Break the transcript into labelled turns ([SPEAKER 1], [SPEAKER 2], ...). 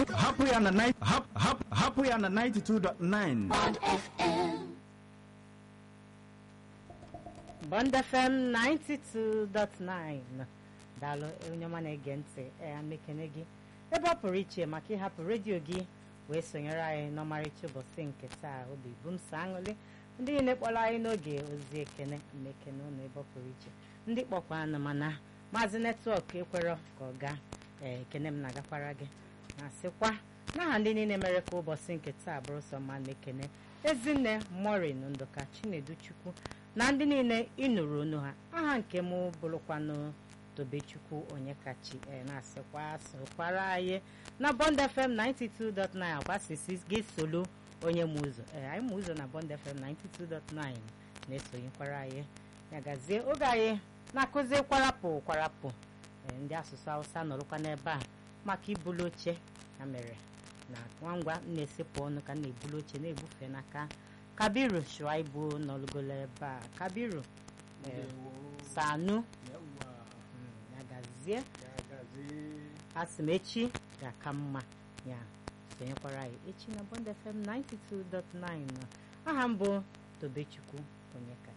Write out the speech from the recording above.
[SPEAKER 1] hapụ hapụ ya na nine- hap- hap- hapụ ya na 92.9
[SPEAKER 2] Bond FM 92.9 daalụ onye ọma na-ege ntị ee mekene gị ebe ọ pụrụ iche maka ịhapụ redio gị wee sonyere anyị n'ọmarịcha ụbọchị nke taa obi bụ m so aṅụlị ndị niile kpọrọ anyị n'oge ozi ekene mmekene ụnụ ebe ọ pụrụ iche ndị kpọkwa anụ mana maazị netwọk ekwerọ ka ọ gaa ee ekene m na-agakwara gị na sịkwa n'aha ndị niile mere ka ụbọchị nke taa bụrụ sọ mma na-ekene ezinne morin ndụka chinedu chukwu na ndị niile ịnụrụ onu ha aha nke m bụrụkwanụ tobechukwu onye kachi ee na-asịkwa sokwara anyị na bond fm 92.9 akwasisi gị solo onye mụ ụzọ ee anyị mụ ụzọ na bond fm 92.9 na-esonyekwara anyị ya gazie oge anyị na-akụzi kwarapụ kwarapụ ee ndị asụsụ hausa nọrụkwa n'ebe a maka ibulu oche ya mere na nwa ngwa m na-esepụ ọnụ ka m na-ebulu oche na-ebufe n'aka kabiru shuaibu nọlụgolo ebe a kabiru ee, sanu mm, ya gazie asị m echi ga-aka mma ya sonyekwara anyị echi na bond fm 92.9 aha m bụ tobechukwu onye ka